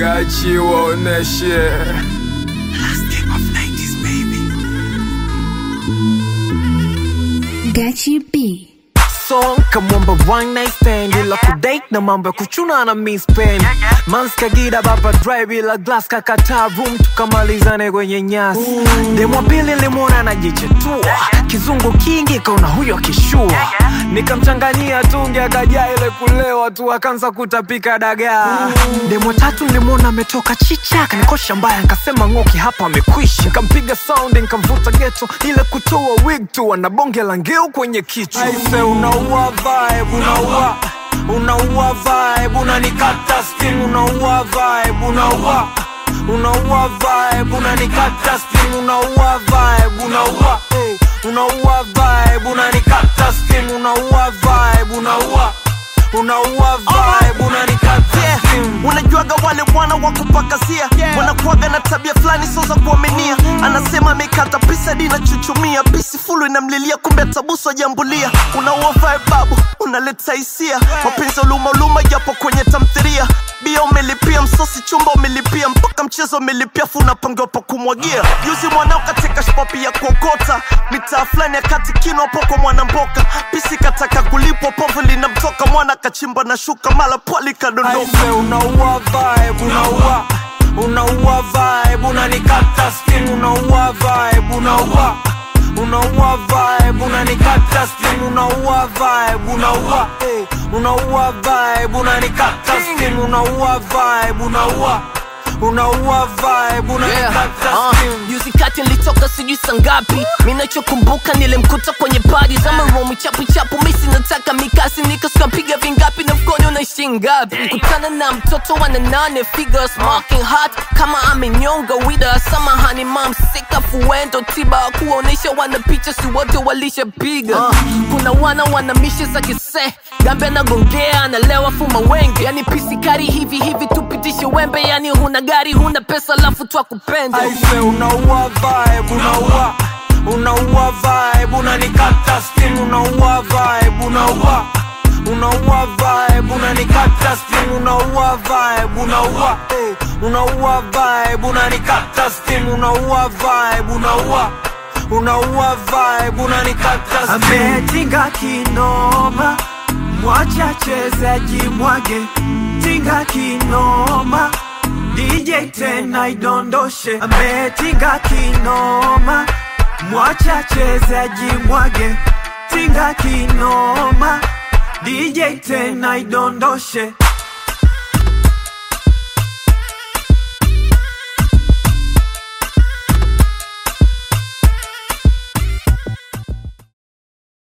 Gachi waoneshe Gachi B. song kamwamba one night stand ila kudate na mambo ya kuchuna na miss pen mans kagira baba drive ila glass kakata room tukamalizane kwenye nyasi demo pili limwona anajichetua kizungu kingi kaona huyo kishua nikamchanganyia tungi akajaa ile kulewa tu akaanza kutapika dagaa demo tatu nilimwona ametoka chicha kanikosha mbaya nkasema ng'oki hapa amekwisha nkampiga sound nkamvuta geto ile kutoa wig tu ana bonge la ngeu kwenye kichwa aise unaua vibe unaua unaua vibe unanikata skin unaua vibe unaua unaua vibe unanikata skin unaua vibe unaua eh, unaua vibe unanikata skin unaua vibe unaua unaua vibe unanikata skin unajuaga wale wana wa kupakasia wanakuaga na tabia fulani sio za kuaminia anasema amekata pisa di chuchumia pisi fulu inamlilia kumbe tabuso ajambulia unaua babu unaleta hisia mapenzi uluma uluma japo kwenye tamthiria bia umelipia msosi chumba umelipia mpaka mchezo umelipia fu unapangiwa pa kumwagia juzi mwanao katika shpapi ya kuokota mitaa fulani ya kati kino poko mwana mboka pisi kataka kulipwa povu linamtoka mwana kachimba na shuka mala pwali kadondoka Aise, unaua vibe unaua unaua vibe unanikata skin unaua vibe unaua unaua vibe unanikata skin unaua vibe unaua eh, unaua vibe unanikata skin unaua vibe unaua unaua vibe unanikata Uh, skin juzi kati nilitoka sijui sangapi minachokumbuka nilimkuta kwenye padi za maromu chapu chapu misi nataka mikasi nikaskapiga vingapi na mkono unaishi ngapi kutana na mtoto wana nane figures marking hot kama amenyonga wida samahani mam sika fuendo tiba kuwaonyesha wana picha si wote walishapiga uh, kuna wana wana mishe za kise gambe anagongea analewa fuma wenge yani pisikari hivi hivi tupitishe wembe yani huna gari huna pesa lafu twakupenda aise unaua vibe unaua unaua vibe unanikata skin unaua vibe unaua unaua vibe unanikata skin unaua vibe unaua eh, unaua vibe unanikata skin unaua vibe unaua unaua vibe unanikata skin ametinga kinoma mwacha chezaji mwage tinga kinoma DJ tena idondoshe ametinga kinoma mwacha chezaji mwage tinga kinoma DJ tena idondoshe